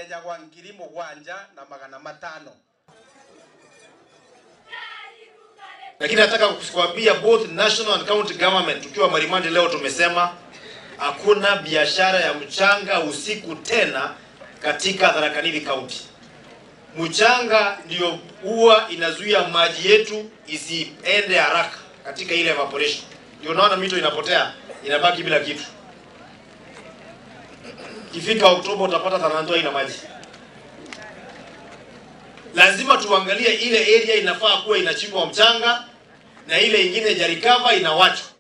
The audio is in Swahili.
yejagwa ngiri mugwanja na magana matano lakini nataka kukuambia both national and county government, tukiwa Marimandi leo tumesema hakuna biashara ya mchanga usiku tena katika Tharaka Nithi County. Mchanga ndio huwa inazuia maji yetu isiende haraka katika ile evaporation, ndio unaona mito inapotea inabaki bila kitu. Ikifika Oktoba utapata Tana Ndoa ina maji. Lazima tuangalie ile area inafaa kuwa inachimbwa mchanga na ile ingine jarikava inawachwa